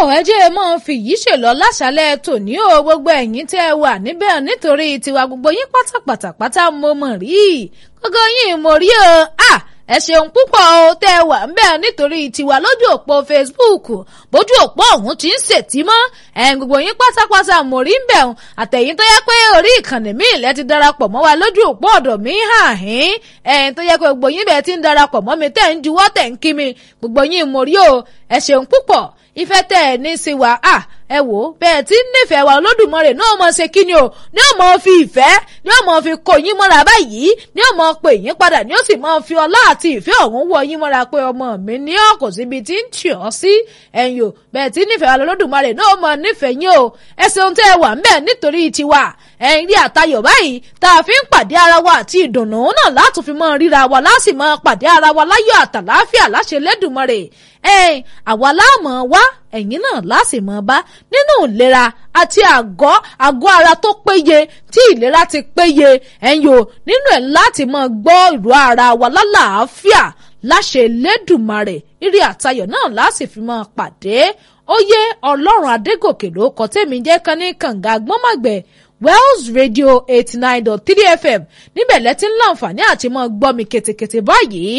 ẹ jẹ́ ẹ máa fi yìí ṣèlọ láṣálẹ̀ tòní o gbogbo ẹ̀yin tẹ́ ẹ wà níbẹ̀ nítorí tiwa gbogbo yín pátápátá pátá mo mọ̀ rí gbogbo yín mo rí o ah ẹ ṣeun púpọ̀ o tẹ́ ẹ wà ńbẹ̀ nítorí tiwa lójú òpó Facebook bójú òpó ọ̀hún ti ń ṣètì mọ́ ẹ̀yin gbogbo yín pátápátá mo rí ńbẹ̀ ọ̀hún àtẹ̀yìn tó yẹ pé orí ìkànnì mi ilẹ̀ ti darapọ̀ mọ́ wa lójú òpó ọ̀dọ̀ mi hàn hín ẹ̀yin tó yẹ pé gbogbo yín bẹ̀ ti ń darapọ̀ mọ́ mi tẹ̀ ń juwọ́ tẹ̀ ń kí mi gbogbo yín mo rí o ẹ ṣeun púpọ̀ ìfẹ́ tẹ̀ ẹ̀ ní sí wa ah ẹ wò ó bẹ́ẹ̀ tí ń nífẹ̀ẹ́ wa olódùmarè náà mọ̀ ṣe kí ni o ní ó mọ̀ fi ìfẹ́ ní ó mọ̀ fi kó yín mọ́ra báyìí ní ó mọ̀ pè yín padà ní ó sì mọ̀ fi ọlá àti ìfẹ́ ọ̀hún wọ yín mọ́ra pé ọmọ mi ní ọkọ̀ síbi tí ń tì ọ́ sí ẹ̀yin o bẹ́ẹ̀ tí nífẹ̀ẹ́ wa olódùmarè náà mọ̀ nífẹ̀ẹ́ yín o ẹ ṣeun tẹ́ ẹ wà ń bẹ̀ nítorí tiwa ẹ̀yin rí àtayọ̀ báyìí tá a fi ń pàdé ara wa àti ìdùnnú náà láti fi mọ́ ríra wa láti mọ́ pàdé ara wa láyọ̀ àtàláfíà láṣẹ lẹ́dùnmọ́rè ẹ̀yin àwa láàmú wá ẹ̀yin náà láti mọ̀ bá nínú ìlera àti àgọ́ àgọ́ ara tó péye tí ìlera ti péye ẹ̀yin o nínú ẹ̀ láti mọ̀ gbọ́ ìró ara wa lálàáfíà láṣẹ lẹ́dùnmọ́rè ìrì àtayọ̀ náà láti fi mọ́ pàdé ó yé ọlọ́run adégòkè ló kọ tèmi jẹ́ kan ní kànga gbọ́mọ̀gbẹ́ Wells Radio eighty nine dot three FM níbẹ̀ lẹ́tí ń láǹfààní àti mọ́ gbọ́ mi ketekete báyìí